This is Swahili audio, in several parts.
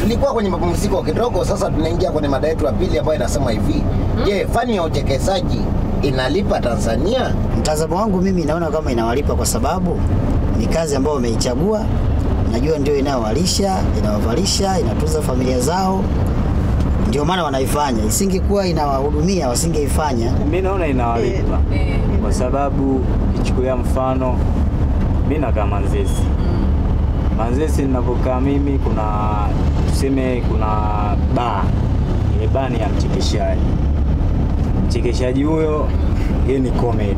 tulikuwa kwenye mapumziko kidogo, sasa tunaingia kwenye mada yetu ya pili ambayo inasema hivi, je, fani ya uchekesaji inalipa Tanzania? Mtazamo wangu mimi naona kama inawalipa kwa sababu ni kazi ambayo wameichagua, najua ndio inayowalisha, inawavalisha, inatunza familia zao, ndio maana wanaifanya. Isingekuwa inawahudumia wasingeifanya. Mi naona inawalipa kwa sababu ichukulia mfano mi nakaa Manzesi. Manzesi ninapokaa mimi, kuna tuseme, kuna baa, ile baa ni ya mchekeshaji. Mchekeshaji huyo yeye ni comedy,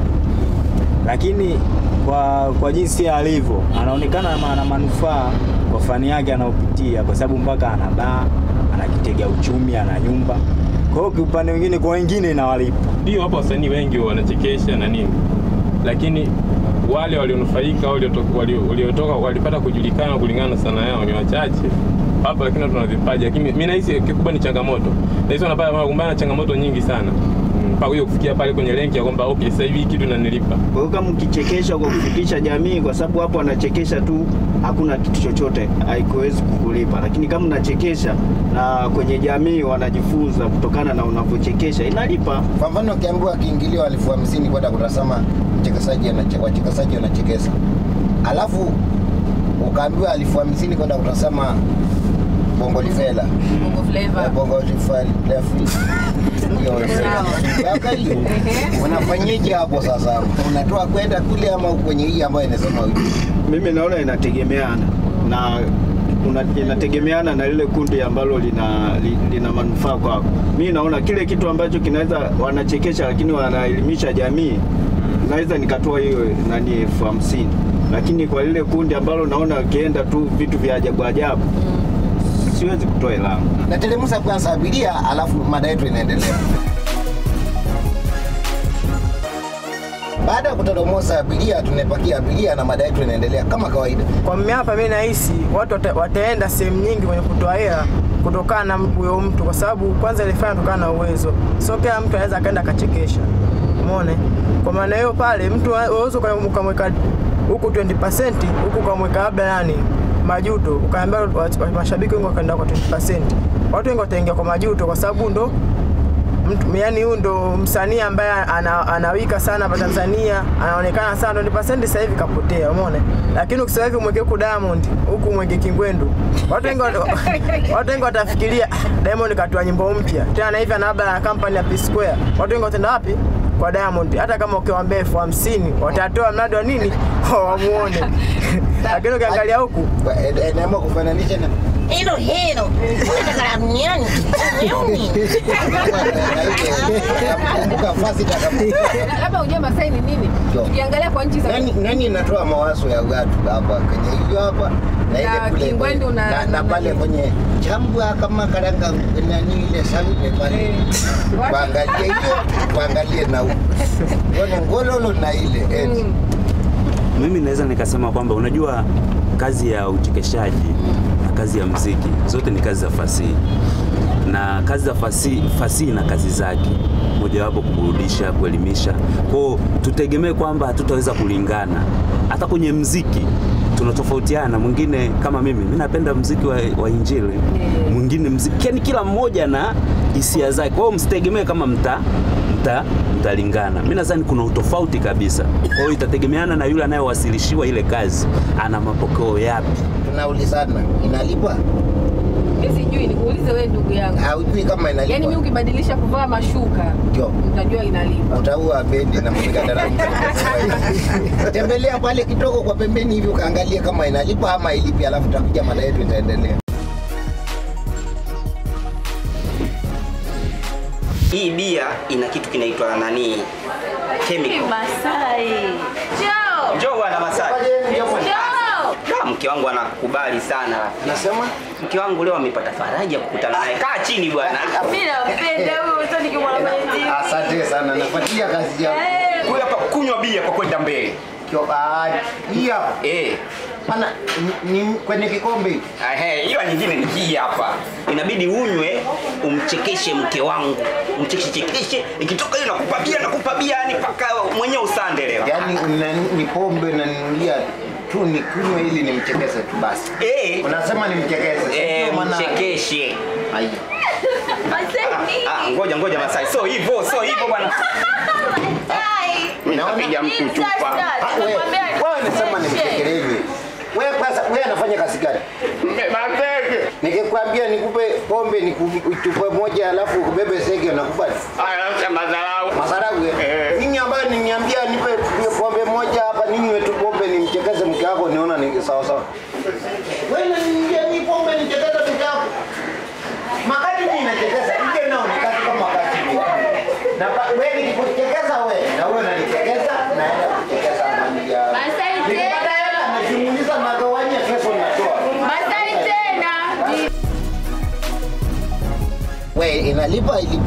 lakini kwa, kwa jinsi alivyo anaonekana ana manufaa kwa fani yake anayopitia, kwa sababu mpaka ana baa, ana kitega uchumi, ana nyumba. Kwa hiyo kiupande mwingine, kwa wengine inawalipa. Ndio, hapo wasanii wengi wanachekesha na nini, lakini wale walionufaika waliotoka wali- waliotoka walipata kujulikana kulingana na sanaa yao ni wachache hapo, lakini watu wana vipaji, lakini mimi nahisi kikubwa ni changamoto. Nahisi wanapata wanakumbana na changamoto nyingi sana Mm, mpaka hiyo kufikia pale kwenye renki ya kwamba okay, sasa hivi hii kitu inanilipa. Kwa hiyo kama ukichekesha kwa kufikisha jamii, kwa sababu hapo anachekesha tu, hakuna kitu chochote, haikuwezi kukulipa. Lakini kama unachekesha na kwenye jamii wanajifunza kutokana na unavyochekesha, inalipa. Kwa mfano ukiambiwa kiingilio elfu hamsini kwenda kutazama mchekeshaji anache- wachekeshaji wanachekesa, alafu ukaambiwa elfu hamsini kwenda kutazama Bongo Lifela Bongo Eh, flavor. Bongo Lifela hiyo Sasa hiyo unafanyaje hapo sasa? Unatoa kwenda kule ama kwenye hii ambayo inasema hivi? Mimi naona inategemeana na una, inategemeana na lile kundi ambalo lina, li, lina manufaa kwako. Mi naona kile kitu ambacho kinaweza wanachekesha lakini wanaelimisha jamii, naweza nikatoa hiyo nani elfu hamsini, lakini kwa lile kundi ambalo naona wakienda tu vitu vya ajabu ajabu, siwezi kutoa hela yangu. Nateremsha kwanza abiria, alafu mada yetu inaendelea. Baada ya kutoromosa abiria, tunapakia abiria na mada yetu inaendelea kama kawaida. Kwa mimi hapa mimi nahisi watu wata, wataenda sehemu nyingi kwenye kutoa hela kutokana na huyo mtu, kwa sababu kwanza ilifanya kutokana na uwezo, sio kila mtu anaweza akaenda akachekesha. Umeona? Kwa maana hiyo pale mtu uwezo ukamweka huku 20% huku ukamweka labda nani majuto, ukaambia wa- wa- mashabiki wengi wakaenda kwa 20%, watu wengi wataingia kwa majuto kwa sababu ndo mtu yani huyu ndo msanii ambaye ana, anawika sana hapa Tanzania, anaonekana sana, ndo pasenti sasa hivi kapotea, umeona. Lakini ukisema hivi mweke huku Diamond, huku mweke Kingwendu, watu wengi wata- watu wengi watafikiria "Ah, Diamond katoa nyimbo mpya tena na hivi ana labda na kampani ya P Square, watu wengi wataenda wapi? Kwa Diamond. Hata kama ukiwaambia elfu hamsini watatoa mradi wa nini wamuone, lakini ukiangalia huku Naamua kufananisha na Hilo hilo. Unataka duniani. Duniani. kumbuka fasi takapo labda ujue Masai ni nini? Jo. Tukiangalia kwa nchi za nani, nani inatoa mawazo ya watu hapa kwenye hiyo hapa na ile Na kule Kingwendu na- na, na na- pale kwenye chambua kama karanga nani ile sauti pale Eh. kuangalia hiyo kuangalie na huko Uone ngololo na ile eti Mimi naweza nikasema kwamba unajua kazi ya uchekeshaji na kazi ya mziki zote ni kazi za fasihi, na kazi za fasihi, fasihi na kazi zake, mojawapo kuburudisha, kuelimisha. Kwao tutegemee kwamba hatutaweza kulingana. Hata kwenye mziki tunatofautiana. Mwingine kama mimi, mimi napenda mziki wa, wa Injili, mwingine mziki, yani kila mmoja na hisia zake. Kwa hiyo msitegemee kama mta mta mtalingana. Mimi nadhani kuna utofauti kabisa. Kwa hiyo itategemeana na yule anayewasilishiwa ile kazi ana mapokeo yapi. tunaulizana inalipa mimi sijui, nikuulize wewe ndugu yangu. haujui kama Yaani mimi inalipa ukibadilisha kuvaa mashuka ndio utajua inalipa. utaua bendi na mpiga daramu tembelea pale kidogo kwa pembeni hivi ukaangalia kama inalipa ama ilipi alafu takuja mada yetu itaendelea Hii bia ina kitu kinaitwa nani? Chemical. Masai. Joe. Njoo bwana Masai. Joe. Ah, Mke wangu anakubali sana. nasema Mke wangu leo amepata faraja kukutana naye. Kaa chini bwana. Mimi nampenda huyo, sio nikimwona kwenye TV. asante sana nafuatilia kazi yako Eh, Huyu hapa kunywa bia kwa kwenda mbele. Kio- ah, hii hapa Eh. pana ni, ni kwenye kikombe hiki. Ehe, hiyo nyingine ni hii hapa. Inabidi unywe umchekeshe mke wangu. Umchekeshe chekeshe, ikitoka hiyo nakupa bia nakupa bia yani paka mwenyewe usande leo. yaani una- ni pombe unaninulia tu nikunywe ili nimchekese tu basi. Eh. Unasema nimchekese. Eh, sio maana- mchekeshe. Haya. Ah, ngoja ngoja Masai. So hivyo, so hivyo bwana. Mimi napiga mtu chupa. Ah, wewe wewe unasema nimchekeleze. Wewe kwanza wewe anafanya kazi gani? Mateke. Nikikwambia nikupe pombe nikupe moja alafu ubebe sege unakubali? Aya, madharau. Masarau Eh. ninyi ambayo niniambia nipe pombe moja hapa ninywe tu pombe nimchekeze mke wako niona ni sawa sawa. Wewe unaniambia ni pombe nichekeze mke wako. Makati mimi nachekeza, nje nao ni kazi kama wakati mimi. Na pa- wewe nikikuchekeza wewe na wewe unanichekeza naenda kuchekeza familia. Masai Nikipata tena. hela najumuliza nagawanya kesho natoa. Masai tena. We, inalipa ili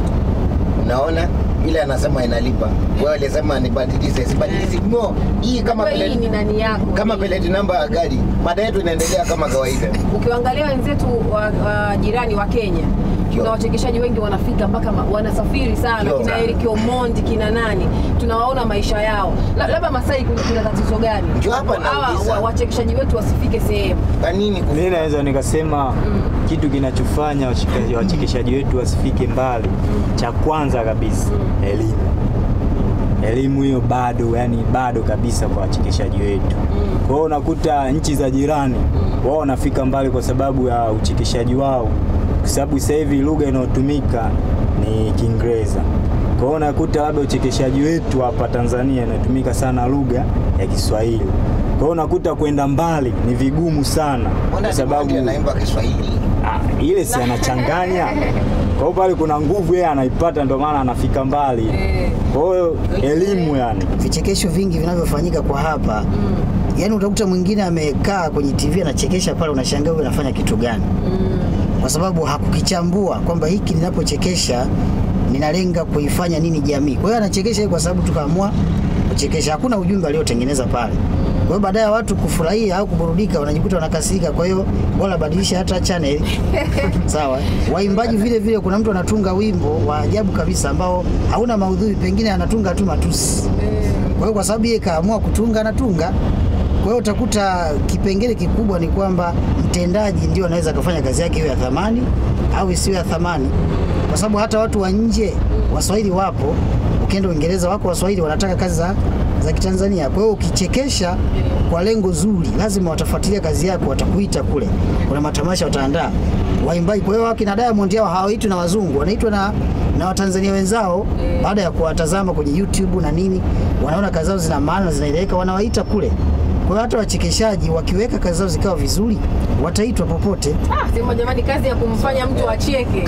unaona ile anasema inalipa. Wewe alisema nibadilishe, sibadilishe. No, hii kama Wewe hii pellet, ni nani yako? kama pellet namba ya gari, mada yetu inaendelea kama kawaida. Ukiangalia wenzetu wa, wa jirani wa Kenya kuna wachekeshaji wengi wanafika mpaka ma- wanasafiri sana Yo. kina Eric Omondi kina nani tunawaona maisha yao La- labda Masai kuna, kuna tatizo gani Ndio hapa Hawa nauliza. wa- wachekeshaji wetu wasifike sehemu Kwa nini ku- Mi naweza nikasema kitu kinachofanya wacheka- wachekeshaji wetu wasifike mbali, cha kwanza kabisa elimu. Elimu hiyo bado, yani bado kabisa kwa wachekeshaji wetu. Kwa hiyo unakuta nchi za jirani wao wanafika mbali kwa sababu ya uchekeshaji wao, kwa sababu sasa hivi lugha inayotumika ni Kiingereza. Kwa hiyo unakuta labda uchekeshaji wetu hapa Tanzania inatumika sana lugha ya Kiswahili. Kwa hiyo unakuta kwenda mbali ni vigumu sana Mbona kwa sababu Diamond anaimba Kiswahili? Ah, ile si anachanganya. Kwa hiyo pale kuna nguvu yeye anaipata, ndio maana anafika mbali. Kwa hiyo elimu yani vichekesho vingi vinavyofanyika kwa hapa mm. yaani utakuta mwingine amekaa kwenye TV anachekesha pale, unashangaa huyu anafanya kitu gani mm. kwa sababu hakukichambua kwamba hiki ninapochekesha ninalenga kuifanya nini jamii. Kwa hiyo anachekesha kwa sababu tukaamua kuchekesha, hakuna ujumbe aliotengeneza pale. Kwa hiyo baadaye ya watu kufurahia au kuburudika, wanajikuta wanakasirika. Kwa hiyo bora badilisha hata channel sawa. Waimbaji vile vile, kuna mtu anatunga wimbo wa ajabu kabisa ambao hauna maudhui, pengine anatunga tu matusi. Kwa hiyo kwa sababu yeye kaamua kutunga, anatunga. Kwa hiyo utakuta kipengele kikubwa ni kwamba mtendaji ndio anaweza akafanya kazi yake iwe ya thamani au isiwe ya thamani, kwa sababu hata watu wa nje Waswahili wapo, ukienda Uingereza wako Waswahili wanataka kazi za, za Kitanzania. Kwa hiyo ukichekesha kwa lengo zuri, lazima watafuatilia kazi yako, watakuita kule, kuna matamasha wataandaa waimbaji. Kwa hiyo wakina Diamond hao hawaitwi na wazungu, wanaitwa na, na Watanzania wenzao baada ya kuwatazama kwenye YouTube na nini, wanaona kazi zao zina maana, zinaeleweka, wanawaita kule. Kwa hiyo hata wachekeshaji wakiweka kazi zao zikawa vizuri, wataitwa popote. Ah, sema jamani, kazi ya kumfanya mtu acheke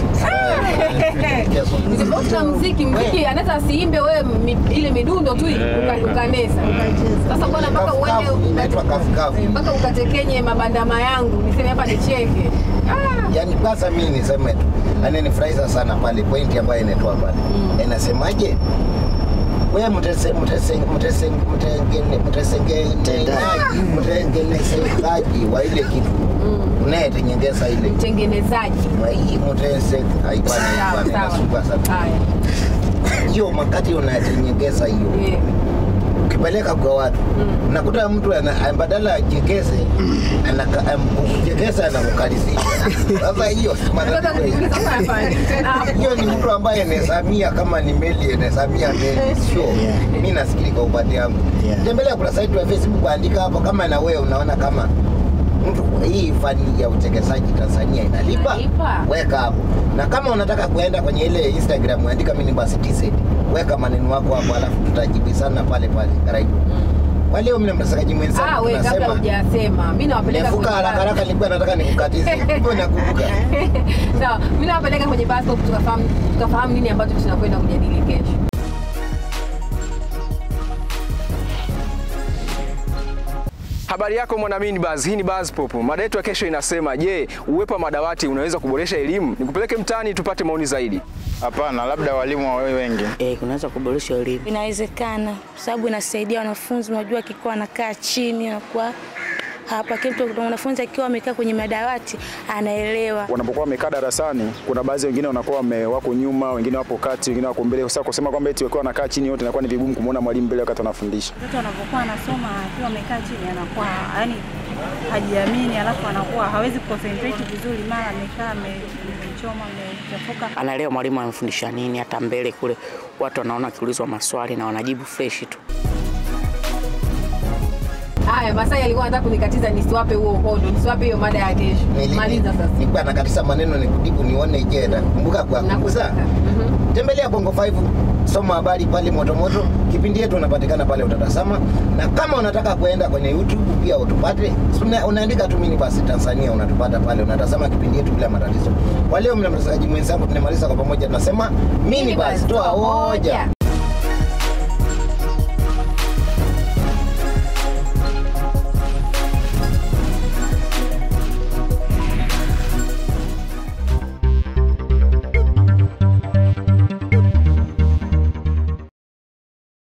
Ni tofauti na mziki. Mziki anaweza asiimbe wewe mi, ile midundo tu uka- ukanesa. Sasa bwana, mpaka uende Kafu, inaitwa kafu kafu. mpaka ukatekenye mabandama yangu niseme hapa nicheke. Ah, Yaani kwanza mimi niseme tu, yani nifurahisha sana pale pointi ambayo inatoa pale. Inasemaje? Wewe mtese mtese mtese mtengene mtesengenezaji mtengenezaji wa ile kitu unayetenyengeza ile mtengenezaji. hii mtese haipani Sawa, haipani sawa. nasumbua sana Haya. hiyo makati unayetenyengeza hiyo Eh, ukipeleka kwa watu unakuta mtu ana- badala achekeze anaka- am- kuchekeza anakukalisisha sasa hiyo si Nataka matatizo hiyo. kujiuliza sasa nafanya nini tena hapo? hiyo ni mtu ambaye anahesamia kama ni meli anahesamia meli sio Yeah. mi nafikiri kwa upande wangu Yeah. tembelea kuna site ya facebook andika hapo kama na wewe unaona kama mtu hii fani ya uchekesaji tanzania inalipa Inalipa. weka hapo na kama unataka kuenda kwenye ile instagram andika mini basi tz weka maneno wako hapo alafu tutajibisana pale pale karibu kwa leo mimi mtasakaji Ah, mwenzangu we kabla tunasema hujasema, mimi nawapeleka nefuka kwenye haraka bus. haraka nilikuwa nataka nikukatize kumbe nakumbuka Sawa, mimi nawapeleka kwenye bus stop tukafahamu tukafahamu nini ambacho tunakwenda kujadili kesho. Habari yako mwanamini Buzz, hii ni Buzz Pop. Mada yetu ya kesho inasema, je, uwepo wa madawati unaweza kuboresha elimu? Nikupeleke mtaani tupate maoni zaidi. Hapana, labda walimu wawe wengi. Eh, kunaweza kuboresha elimu. Inawezekana kwa sababu inasaidia wanafunzi, unajua akikuwa anakaa chini anakuwa hapa. Kila mtu mwanafunzi akiwa amekaa kwenye madawati anaelewa. wanapokuwa wamekaa darasani, kuna baadhi wengine wanakuwa wame- wako nyuma, wengine wapo kati, wengine wako mbele. Sasa kusema kwamba eti wakiwa wanakaa chini wote inakuwa ni vigumu kumwona mwalimu mbele wakati anafundisha. Mtoto anapokuwa anasoma akiwa amekaa chini anakuwa yani hajiamini, alafu anakuwa hawezi concentrate vizuri, mara amekaa amechoma amechafuka. anaelewa mwalimu anamfundisha nini, hata mbele kule watu wanaona akiulizwa maswali na wanajibu fresh tu. Haya, Masai alikuwa anataka kunikatiza nisiwape huo uhondo, nisiwape hiyo mada ya kesho. Maliza sasa. Nilikuwa nakatisa maneno ni kujibu nione je, nakumbuka kwa kugusa. Tembelea Bongo 5 soma habari pale moto moto. Kipindi yetu unapatikana pale utatazama, na kama unataka kuenda kwenye YouTube pia utupate. Una, unaandika tu mini basi Tanzania unatupata pale, unatazama kipindi yetu bila matatizo. Kwa leo mna mtangazaji mwenzangu tunamaliza kwa pamoja, tunasema mini basi toa hoja.